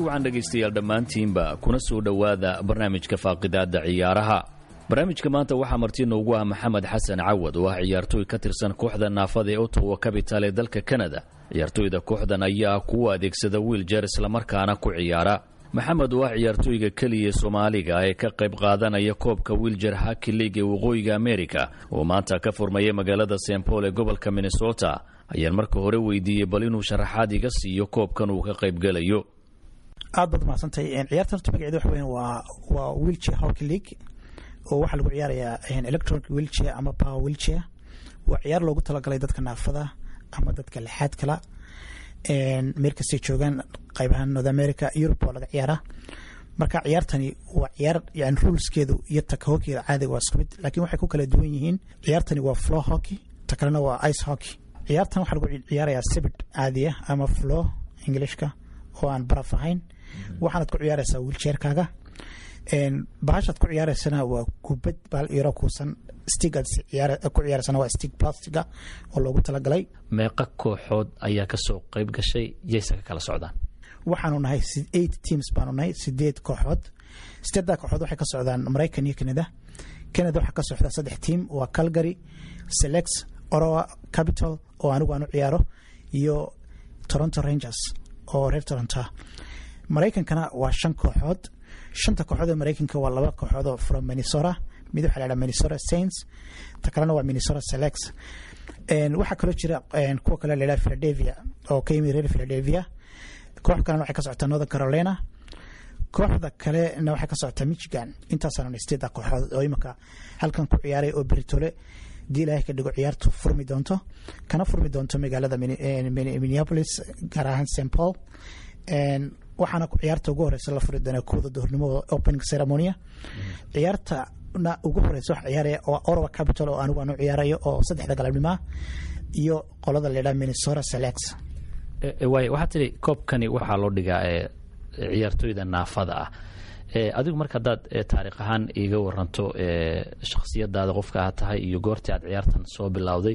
wacan dhegaystayaal dhammaantiinba kuna soo dhowaada barnaamijka faaqidaadda ciyaaraha barnaamijka maanta waxaa marti noogu ah maxamed xasan cawad oo ah ciyaartooy ka tirsan kooxda naafada ee ottawa capital ee dalka kanada ciyaartooyda kooxdan ayaa kuwa adeegsada wiiljer islamarkaana ku ciyaara maxamed oo ah ciyaartooyga keliya soomaaliga ee ka qayb qaadanaya koobka wiiljer haki league ee waqooyiga amerika oo maanta ka furmaya magaalada st paul ee gobolka minnesota ayaan marka hore weydiiyey bal inuu sharaxaad iga siiyo koobkan uu ka qaybgelayo aad baad mahadsantahay ciyaarta horta magaceeda waxa weyan waa waa wheelchair hockey league oo waxaa lagu ciyaarayaa electronic wheelchair ama power wheelchair waa ciyaar loogu talagalay dadka naafada ama dadka lixaad kala meel kastay joogaan qaybahaan north america europe waa laga ciyaaraa marka ciyaartani waa ciyaar yani ruleskeedu iyo taka hockeyga caadiga waa isku mid laakiin waxay ku kala duwan yihiin ciyaartani waa floor hockey ta kalena waa ice hockey ciyaartan waxaa lagu ciyaarayaa sibid caadiya ama floor englishka oo aan baraf ahayn waxaanad ku ciyaaraysaa wiiljeerkaaga bahashaad ku ciyaareysana waa kubad baal yaro kuusan stigaad ku ciyaareysana waa stig plastiga oo loogu talagalay meeqa kooxood ayaa kasoo qayb gashay yayse ka kala socdaan waxaanu nahay eight teams baanu nahay sideed kooxood sideeddaa kooxood waxay ka socdaan maraykan iyo canada canada waxaa ka socda saddex team waa calgary selex orowa capital oo anigu aan u ciyaaro iyo toronto rangers oo reer toronto maraykankana waa shan kooxood shanta kooxood ee maraykanka waa laba kooxood oo from minnesota mid waxaa la ydhaha minnesota saints ta kalena waa minnesota selex waxaa kaloo jira kuwa kale la ydhaha philadelphia oo ka yimid reer philadelphia koox kalena waxay ka socotaa northern carolina kooxda kalena waxay ka socotaa michigan intaasaanu sideeda kooxood oo imika halkan ku ciyaaray oo beritole dii ilaahay ka dhigo ciyaartu furmi doonto kana furmi doonto magaalada minneapolis gaar ahaan st paul waxaana ciyaarta ugu horeysa la furi doonaa kooda duhurnimo opening ceremonia ciyaartana ugu horeysa wax ciyaaraya oo orowa capital oo anigu aan u ciyaarayo oo saddexda galabnimoa iyo qolada la yidhaha minnesota selex waay waxaa tidhi koobkani waxaa loo dhigaa ciyaartooyda naafada ah adigu marka haddaad taariikh ahaan iiga waranto shakhsiyadaada qofka aad tahay iyo goortii aad ciyaartan soo bilowday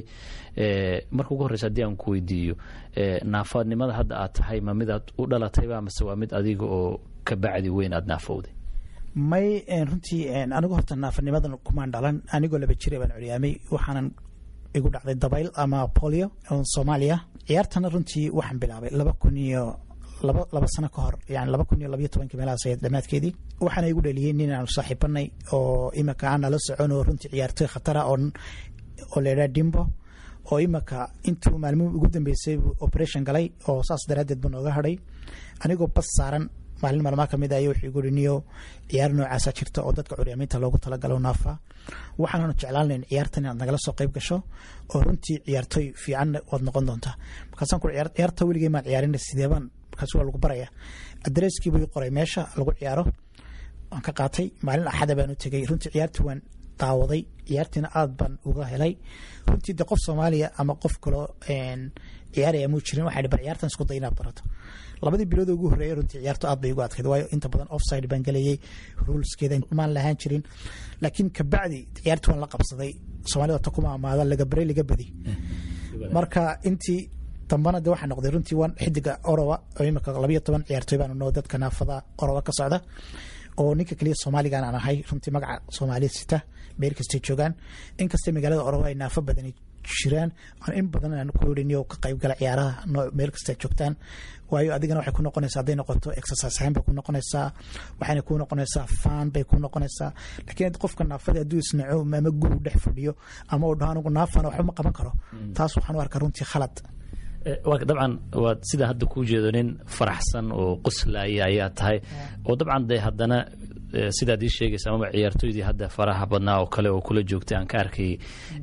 marka ugu horreysa haddii aan ku weydiiyo naafadnimada hadda aad tahay ma mid aad u dhalatayba mase waa mid adiga oo ka bacdi weyn aad naafowday may runtii anigu horta naafanimadan kumaan dhalan anigoo laba jira baan curyaamay waxaanan igu dhacday dabayl ama polio soomaaliya ciyaartana runtii waxaan bilaabay laba kun iyo laba sano ka hor yani laba kun iyo labayo tobankii meelahaas ahayd dhammaadkeedii waxaana igu dhaliyey nin aanu saaxiibanay oo imika aan nala socon oo runtii ciyaartoy khatara oo oo layidhaha dimbo oo imika intuu maalmuhu ugu dambeysay operation galay oo saas daraaddeed buu nooga hadhay anigoo bas saaran maalin maalmaa kamid ah ayo wuxuu igu niyo ciyaar noocaasa jirta oo dadka curyaamiinta loogu talagalo naafa waxaananu jeclaanayn ciyaartan inaad nagala soo qayb gasho oo runtii ciyaartoy fiicanna waad noqon doontaa markaasaan ku ciyaarta weligey maan ciyaarin sideebaan markaas waa lagu baraya adresskii buu qoray meesha lagu ciyaaro waan ka qaatay maalin axada baan u tegay runtii ciyaartii waan daawaday ciyaartiina aad baan uga helay runtii de qof soomaaliya ama qof kaloo ciyaaraya muu jirin waxaa bar ciyaartan isku day inaad barato labadii bilood ugu horreeyay runtii ciyaartu aad bay ugu adkayd waayo inta badan offside baan gelayay ruleskeeda maan lahaan jirin laakiin kabacdi ciyaartii waan la qabsaday soomaalida ta kuma amaada laga baray laga badi marka intii dambana de waxaa noqday runtii waan xidiga orowa oo imika labayo toban ciyaartoy baanu noo dadka naafada orowa ka socda oo ninka keliya soomaaligan aan ahay runtii magaca soomaaliya sita meel kastay joogaan inkastay magaalada orowa ay naafo badani jiraan in badan aan ku yidhi ka qayb gala ciyaaraha meel kasta joogtaan waayo adigana waxay ku noqonaysaa hadday noqoto exercise ahaan bay ku noqonaysaa waxayna ku noqonaysaa fan bay ku noqonaysaa laakiin qofka naafada hadduu isnaco ama guru dhex fadhiyo ama uu dhaho anigu naafana waxba ma qaban karo taas waxaan u arkaa runtii khalad dabcan waad sida hadda kuu jeedo nin faraxsan oo qoslaya ayaa tahay oo dabcan de haddana sidaad ii sheegaysa amaba ciyaartooydii hadda faraha badnaa oo kale oo kula joogtay aan ka arkayay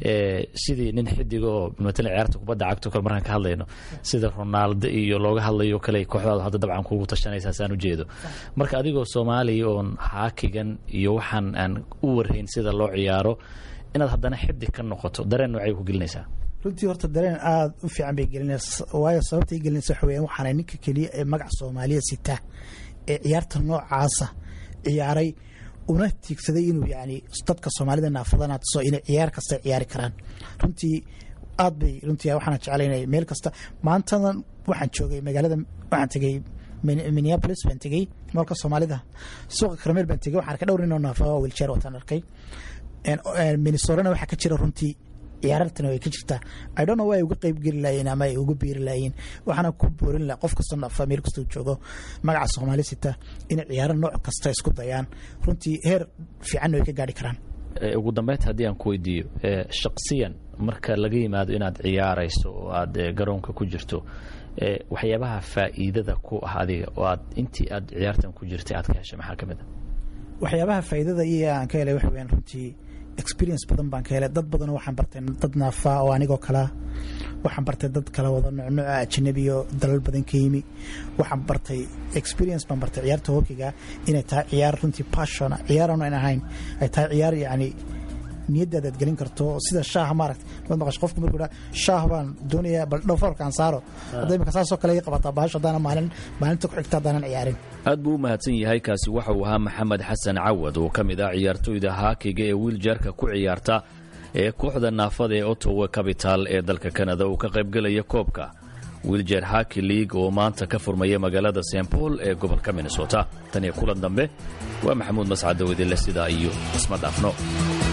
sidii nin xidiga oo matalan ciyaarta kubadda cagto kale markaan ka hadlayno sida ronaaldo iyo looga hadlayo kale kooxdaadu hadda dabcan kugu tashanaysaa saan u jeedo marka adigoo soomaaliya oon haakigan iyo waxaan aan u warhayn sida loo ciyaaro inaad haddana xidig ka noqoto dareen noocay ku gelinaysaa runtii horta dareen aada u fiican bay gelinaysa waayo sababta i gelinaysa waxa weeyaan waxaana ninka keliya ee magaca soomaaliya sita ee ciyaarta noocaasa ciyaaray una tiigsaday inuu yani dadka soomaalida naafadana tuso inay ciyaar kasta ciyaari karaan runtii aad bay runtii waxaana jeclaynay meel kasta maantadan waxaan joogay magaalada waxaan tegay minneapolis baan tegey moolka soomaalida suuqa karameel baan tegey waxaan arkay dhowr nin oo naafa oo wilchair wataan arkay minnesorana waxaa ka jira runtii ciyaarartana way ka jirtaa i don't know way uga qeyb geli laayeen ama ay uga biiri laayeen waxaana ku boorin laha qof kastoo naafa meel kastoo joogo magaca soomaali sita inay ciyaaro nooc kasta isku dayaan runtii heer fiicanna way ka gaari karaan ugu dambeynta haddii aan ku weydiiyo shaksiyan marka laga yimaado inaad ciyaarayso oo aad garoonka ku jirto waxyaabaha faa'iidada ku ah adiga oo aad intii aad ciyaartan ku jirtay aad ka heshay maxaa ka mid a waxyaabaha faa'iidada iyo aan ka helay waxa weyaan runtii experience badan baan ka helay dad badanoo waxaan bartay dad naafaa oo anigoo kalea waxaan bartay dad kala wada nucnuca ajanabiyo dalal badan ka yimi waxaan bartay experience baan bartay ciyaarta hokiga inay tahay ciyaar runtii passion ciyaaraan aan ahayn ay tahay ciyaar yacni niyadaada aad gelin karto sida shaaha maaragta mad maqasho qofku markuu dhaa shaah baan doonayaa bal dhowfarka aan saaro hadda imika saasoo kale ii qabataa bahasho haddana maalin maalinta ku xigta haddaanan ciyaarin aad buu u mahadsan yahay kaasi waxa uu ahaa maxamed xasan cawad oo ka mid ah ciyaartooyda haakiga ee wiiljaarka ku ciyaarta ee kooxda naafada ee otowa capital ee dalka kanada uu ka qaybgelaya koobka wiiljer haki league oo maanta ka furmaya magaalada st paul ee gobolka minnesota tan iyo kulan dambe waa maxamuud mascad dawidile sidaa iyo isma dhaafno